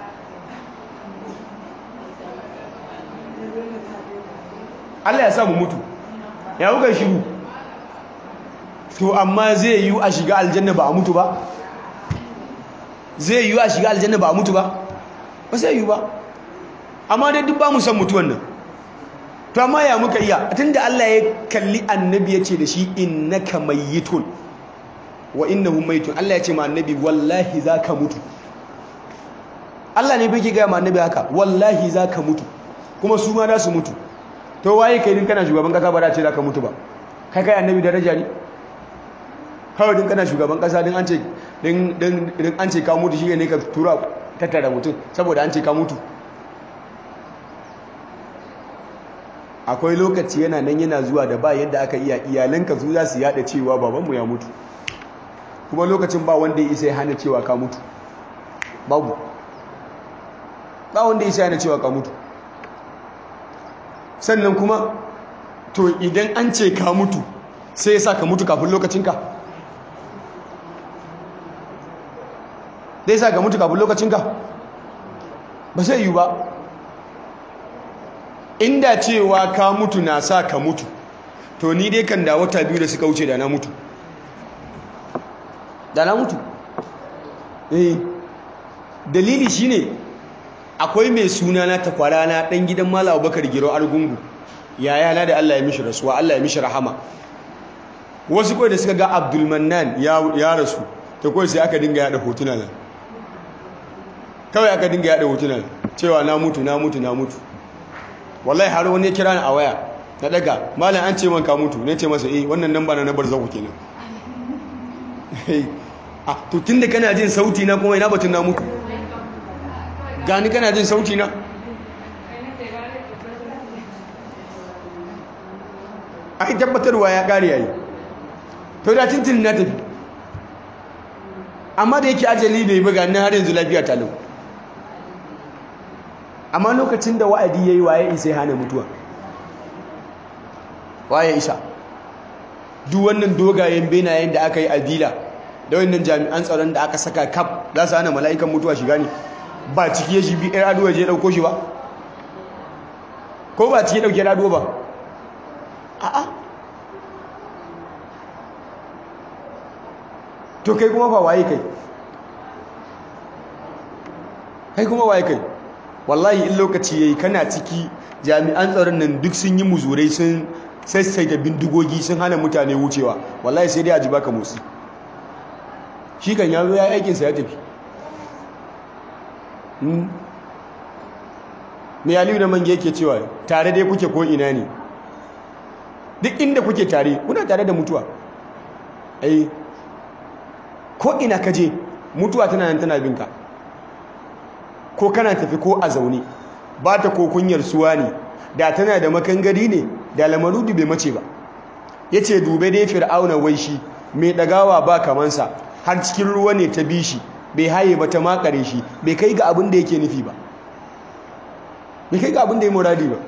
Allah ya sa mu mutu ya kuka shiru to amma zai yi a shiga aljanna ba a mutu ba zai yi a shiga aljanna ba a mutu ba ba sai yi ba amma dai duk ba mu san mutuwan nan to amma ya muka iya tunda Allah ya kalli annabi ya ce da shi innaka mayyitun wa innahum mayyitun Allah ya ce ma annabi wallahi zaka mutu Allah ne bai ga ma annabi haka wallahi zaka mutu kuma su ma za su mutu to waye kai din kana shugaban kasa ba da ce zaka mutu ba kai kai annabi daraja ne kawai din kana shugaban kasa din an ce din din an ce ka mutu shi ne ka tura tattara mutum saboda an ce ka mutu akwai lokaci yana nan yana zuwa da ba yadda aka iya iyalanka su za su yada cewa babanmu ya mutu kuma lokacin ba wanda ya isa ya hana cewa ka mutu babu ba wanda ya isa ya hana cewa ka mutu sannan kuma to idan an ce ka mutu sai ya sa ka mutu kafin lokacinka zai sa ka mutu kafin lokacinka ba sai yi ba inda cewa ka mutu na sa ka mutu to ni dai kan da wata biyu da suka wuce da na mutu da na mutu eh dalili shine akwai mai suna na takwara na dan gidan Malam Abubakar Giro Argungu yaya na da Allah ya mishi rasuwa Allah ya mishi rahama wasu kawai da suka ga Abdul Mannan ya rasu ta kawai sai aka dinga yada hotuna nan kawai aka dinga yada hotuna cewa na mutu na mutu na mutu wallahi har wani ya kira ni a waya na daga malam an ce man ka mutu ne ce masa eh wannan namba na nabar zaku kenan ah to tunda kana jin sauti na kuma ina batun na mutu gani kana jin sauti na ai tabbatarwa ya kare yayi to da tintin na tafi amma da yake ajali bai buga ni har yanzu lafiya ta lau amma lokacin da wa'adi yayi waye isa ya hana mutuwa waye isa duk wannan dogayen benayen da aka yi a dila da wannan jami'an tsaron da aka saka kaf za su hana mala'ikan mutuwa shiga ne ba ciki ya shi bi ɗan aduwa je ɗauko shi ba ko ba ciki ɗauke aduwa ba a'a to kai kuma ba waye kai kai kuma waye kai wallahi in lokaci yayi kana ciki jami'an tsaron nan duk sun yi muzurai sun sassaita bindigogi sun hana mutane wucewa wallahi sai dai a ji baka motsi shi kan ya zo ya aikinsa ya tafi mai aliyu da mange yake cewa tare dai kuke ko ina ne duk inda kuke tare kuna tare da mutuwa ai ko ina ka je mutuwa tana nan tana binka ko kana tafi ko a zaune ba ta ko kunyar suwa ne da tana da makangari ne da lamarudu bai mace ba ya ce dube dai fir'auna wai shi mai ɗagawa ba kamansa har cikin ruwa ne ta bi shi bai haye ba ta makare shi bai kai ga abin da yake nufi ba bai kai ga abin da ya muradi ba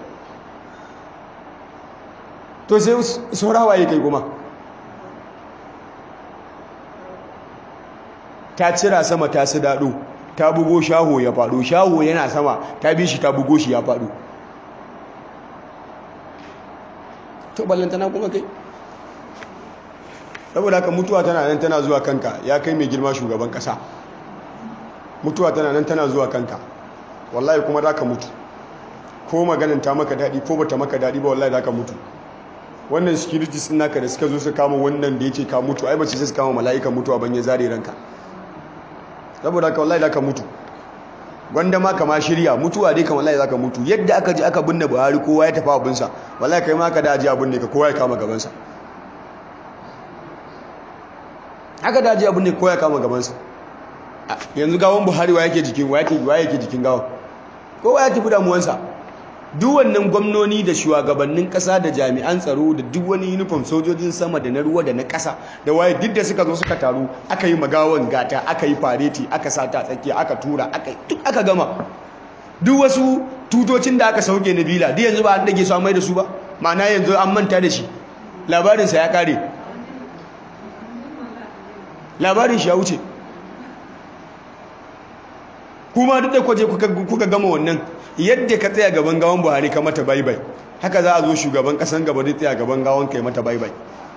to sai saurawa ya kai kuma ta cira sama ta su daɗo ta bugo shaho ya faɗo shaho yana sama ta bi shi ta bugo shi ya faɗo to ballantana kuma kai saboda haka mutuwa tana nan tana zuwa kanka ya kai mai girma shugaban kasa mutuwa tana nan tana zuwa kanka wallahi kuma za ka mutu ko maganin ta maka daɗi ko bata maka daɗi ba wallahi za ka mutu wannan security sun naka da suka zo su kama wannan da yake ka mutu ai ba su sai su kama mala'ikan mutuwa ban ya zare ranka saboda haka wallahi za ka mutu wanda ma kama shirya mutuwa dai kan wallahi za ka mutu yadda aka ji aka binne buhari kowa ya tafi abinsa wallahi kai ma ka da aji abin ne ka kowa ya kama gabansa haka da aji abin ne kowa ya kama gabansa yanzu gawon buhari wa yake jikin wa yake wa yake jikin gawon kowa ya tafi damuwansa duk wannan gwamnoni da shugabannin kasa da jami'an tsaro da duk wani uniform sojojin sama da na ruwa da na kasa da waye duk da suka zo suka taru aka yi magawan gata aka yi fareti aka sata tsakiya aka tura aka duk aka gama duk wasu tutocin da aka sauke na bila duk yanzu ba an dage su an mai da su ba ma'ana yanzu an manta da shi labarinsa ya kare labarin shi ya wuce kuma duk da kwaje kuka gama wannan yadda ka tsaya gaban gawan buhari ka mata baibai haka za a zo shugaban kasan gaba zai tsaya gaban gawan kai mata baibai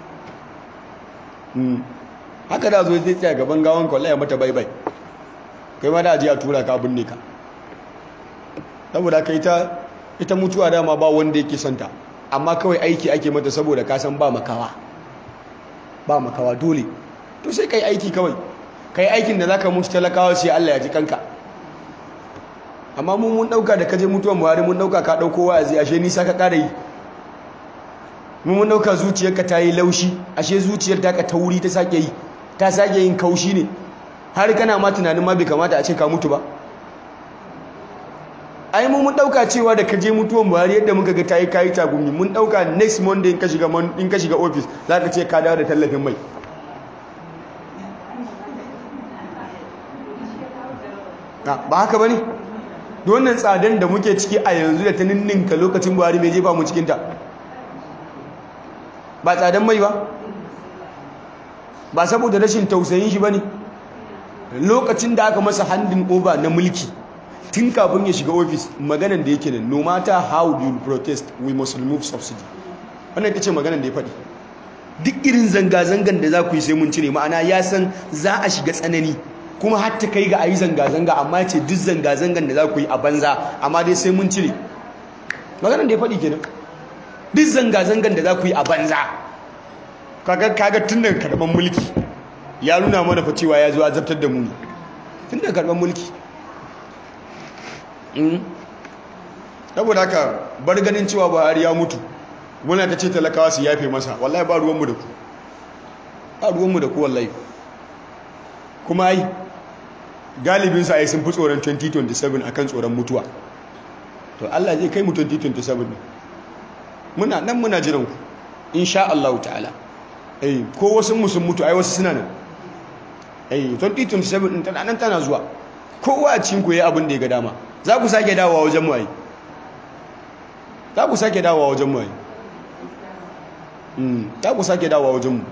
haka da zo zai tsaya gaban gawan kwallo ya mata baibai kai ma da aji a tura ka binne ka saboda ka ita ita mutuwa dama ba wanda yake santa amma kawai aiki ake mata saboda ka san ba makawa ba makawa dole to sai kai aiki kawai kai aikin da zaka mutu talakawa sai Allah ya ji kanka amma mun mun dauka da kaje mutuwan Buhari mun dauka ka dauko wa'azi ashe nisa ka kara yi mun mun dauka zuciyarka ta yi laushi ashe zuciyar ta ka tauri ta sake yi ta sake yin kaushi ne har kana ma tunanin ma bai kamata a ce ka mutu ba ai mun mun dauka cewa da kaje mutuwan Buhari yadda muka ga tayi kai tagumi mun dauka next monday in ka shiga in ka shiga office zaka ce ka dawo da tallafin mai ba haka bane wannan tsadan da muke ciki a yanzu da ta ninninka lokacin buhari mai jefa mu cikinta ba tsadan mai ba ba saboda rashin tausayin shi ba ne lokacin da aka masa handin over na mulki tun kafin ya shiga ofis maganan da yake nan no matter how you protest we must remove subsidy wannan ita ce maganan da ya faɗi duk irin zanga-zangan da za ku yi sai mun cire ma'ana ya san za a shiga tsanani kuma har ta kai ga a yi zanga-zanga amma ce duk zanga-zangan da za ku yi a banza amma dai sai mun cire maganar da ya faɗi kenan duk zanga-zangan da za ku yi a banza kaga tun daga karɓar mulki ya nuna mana fa cewa ya zo a zartar da mu ne tun daga karɓar mulki saboda haka bar ganin cewa buhari ya mutu muna ta ce talakawa su yafe masa wallahi ba ruwanmu da ku ba ruwanmu da ku wallahi kuma ai galibinsa ai sun fi tsoron 2027 akan tsoron mutuwa to Allah zai kai mu 2027 muna nan muna jiran ku insha Allah ta'ala eh ko wasu mu sun mutu ai wasu suna nan eh 2027 din tana nan tana zuwa kowa a cikin ku yayi abin da ya ga dama za ku sake dawowa wajen mu ai za ku sake dawowa wajen mu ai za ku sake dawowa wajen mu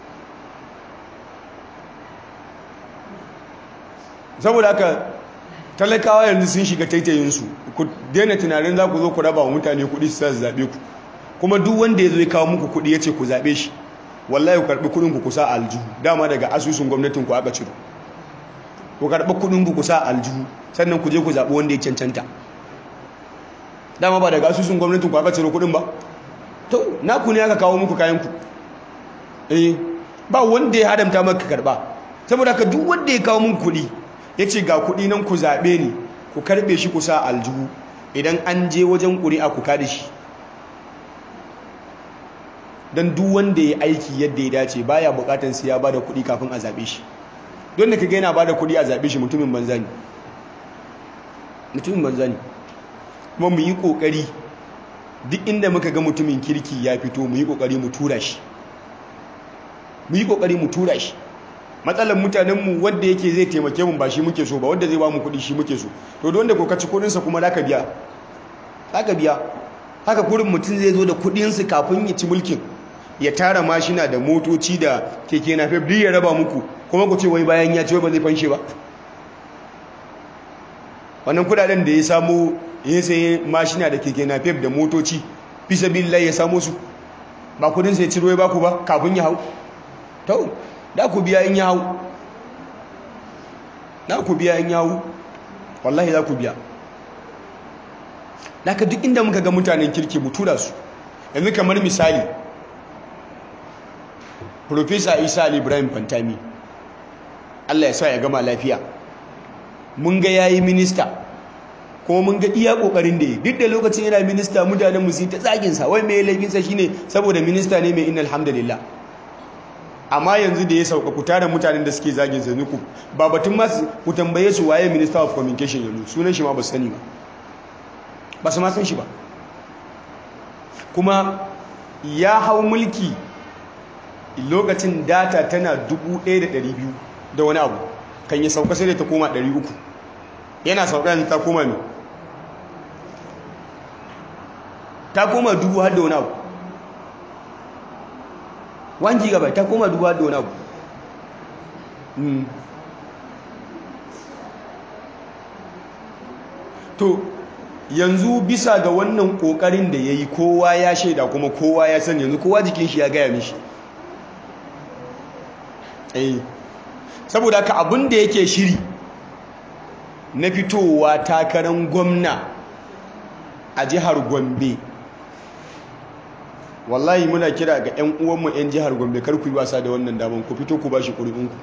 saboda haka talakawa yanzu sun shiga taitayinsu ku daina tunanin za ku zo ku raba wa mutane kuɗi su su zaɓe ku kuma duk wanda ya zo ya kawo muku kuɗi ya ce ku zaɓe shi wallahi ku karɓi kuɗin ku kusa aljihu dama daga asusun gwamnatin ku aka ciro ku karɓi kuɗin ku kusa aljihu sannan ku je ku zaɓi wanda ya cancanta dama ba daga asusun gwamnatin ku aka ciro kuɗin ba to naku ne aka kawo muku kayan ku eh ba wanda ya haramta maka karɓa saboda haka duk wanda ya kawo muku kuɗi ya ce ga kuɗi nan ku zaɓe ni ku karɓe shi ku sa aljihu idan an je wajen ƙuri'a ku kada shi don duk wanda ya aiki yadda ya dace baya buƙatar sai ya bada kuɗi kafin a zaɓe shi don da kaga yana bada kuɗi a zaɓe shi mutumin banza ne mutumin banza ne kuma mu yi ƙoƙari duk inda muka ga mutumin kirki ya fito mu yi ƙoƙari mu tura shi mu yi ƙoƙari mu tura shi matsalar mutanenmu wadda yake zai taimake mu ba shi muke so ba wadda zai ba mu kuɗi shi muke so to da wanda kokaci kuɗinsa kuma za ka biya za ka biya haka kurin mutum zai zo da kuɗinsu kafin ya ci mulkin ya tara mashina da motoci da keke na fef ya raba muku kuma ku ce wai bayan ya ci wai ba zai fanshe ba wannan kudaden da ya samu ya sayi mashina da keke na fef da motoci fi sabilillah ya samu su ba kudinsa ya ciro ya baku ba kafin ya hau to da ku biya in ya hau da ku biya in ya hau wallahi za ku biya daga duk inda muka ga mutanen kirki mu tura su yanzu kamar misali Profesa Isa Ali Ibrahim Fantami Allah ya sa ya gama lafiya mun ga yayi minista kuma mun ga iya kokarin da yi duk da lokacin yana minista mutanen mu sun ta tsagin sa wai me laifin sa shine saboda minista ne mai innal hamdalillah amma yanzu da ya sauka ku tare mutanen da suke zagin sa ku ba batun ma ku tambaye su waye minister of communication yanzu sunan shi ma ba su sani ba ba su ma san shi ba kuma ya hau mulki lokacin data tana 1200 da wani abu kan yi sauka sai da ta koma 300 yana sauka yanzu ta koma ne ta koma dubu har da wani abu 1 gigabyte ta koma dubu har da wani abu to yanzu bisa ga wannan kokarin da ya yi kowa ya shaida kuma kowa ya sani yanzu kowa jikin shi ya gaya mishi eh saboda haka abin da yake shiri na fitowa takarar gwamna a jihar gombe wallahi muna kira ga 'yan uwanmu 'yan jihar gombe kar ku yi wasa da wannan daman ku fito ku ba shi ƙuri'unku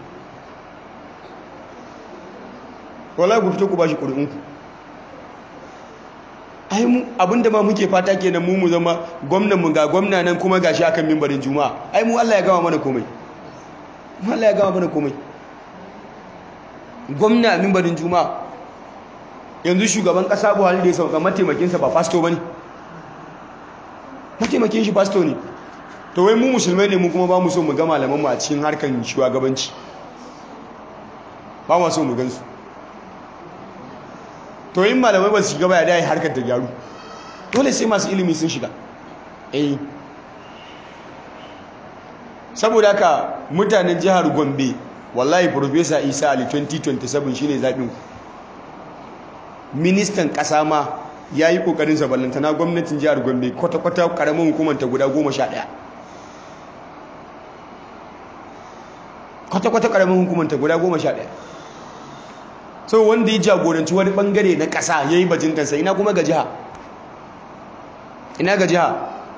wallahi ku fito ku ba shi ƙuri'unku ai mu abinda ma muke fata kenan mu mu zama gwamnan mu ga gwamna nan kuma gashi akan mimbarin juma'a ai mu Allah ya gama mana komai mu Allah ya gama mana komai gwamna a mimbarin juma'a yanzu shugaban kasa Buhari da ya sauka mataimakin sa ba pastor bane mataimakin shi pastor ne to wai mu musulmai ne mu kuma ba mu so mu ga malaman mu a cikin harkan shugabanci ba mu so mu gansu to yin malamai ba su shiga ba ya dai harkar ta gyaru dole sai masu ilimi sun shiga eh saboda haka mutanen jihar gombe wallahi professor isa ali 2027 shine zaɓin ministan ƙasa ma ya yi ƙoƙarin saballantana gwamnatin jihar gombe kwata-kwata ƙaramin hukumanta guda goma sha ɗaya kwata-kwata ƙaramin hukumanta guda goma sha ɗaya so wanda ya jagoranci wani bangare na ƙasa ya yi bajintansa ina kuma ga jiha ina ga jiha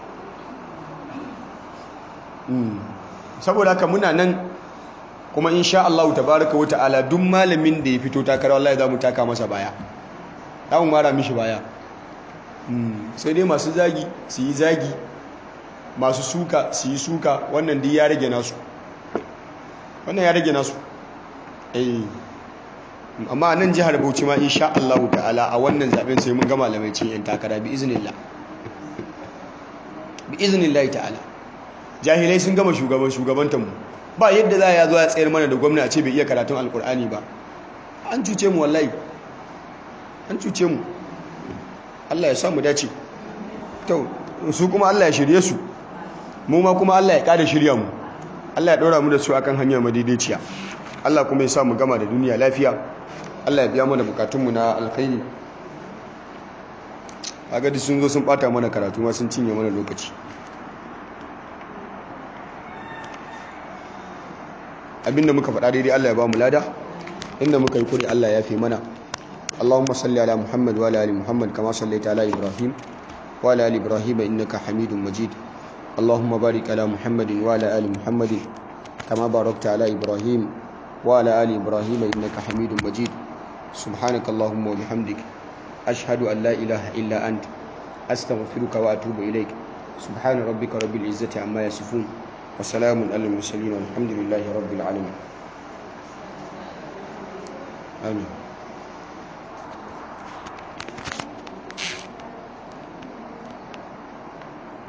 saboda haka muna nan kuma insha Allah tabaraka wata'ala duk malamin da ya fito takara wallahi za mu taka masa baya za mu mara mishi baya sai dai masu zagi su yi zagi masu suka su yi suka wannan dai ya rage nasu wannan ya rage nasu eh amma nan jihar Bauchi ma insha Allah ta'ala a wannan zaben sai mun ga malamai cin yan takara bi iznillah bi iznillah ta'ala jahilai sun gama shugaban shugabantan mu ba yadda za ya zo ya tsayar mana da gwamna a ce bai iya karatun alkur'ani ba an cuce mu wallahi an cuce mu Allah ya samu dace to su kuma Allah ya shirye su mu ma kuma Allah ya kada shirya mu Allah ya ɗora mu da su akan hanyar madaidaiciya Allah kuma ya sa mu gama da duniya lafiya Allah ya biya mana bukatunmu na alkhairi a gadi sun zo sun bata mana karatu ma sun cinye mana lokaci abinda muka faɗa daidai Allah ya ba mu lada inda muka yi kuri Allah ya fi mana Allahumma salli ala Muhammad wa ala ali Muhammad kama sallaita ala Ibrahim wa ala ali Ibrahim innaka Hamidum Majid Allahumma barik ala Muhammad wa ala ali Muhammad kama barakta ala Ibrahim wa ala ali Ibrahim innaka Hamidum Majid subhanaka Allahumma wa bihamdik ashhadu an la ilaha illa ant astaghfiruka wa atubu ilaik subhana rabbika rabbil izzati amma yasifun wa salamun alal mursalin walhamdulillahi rabbil alamin amin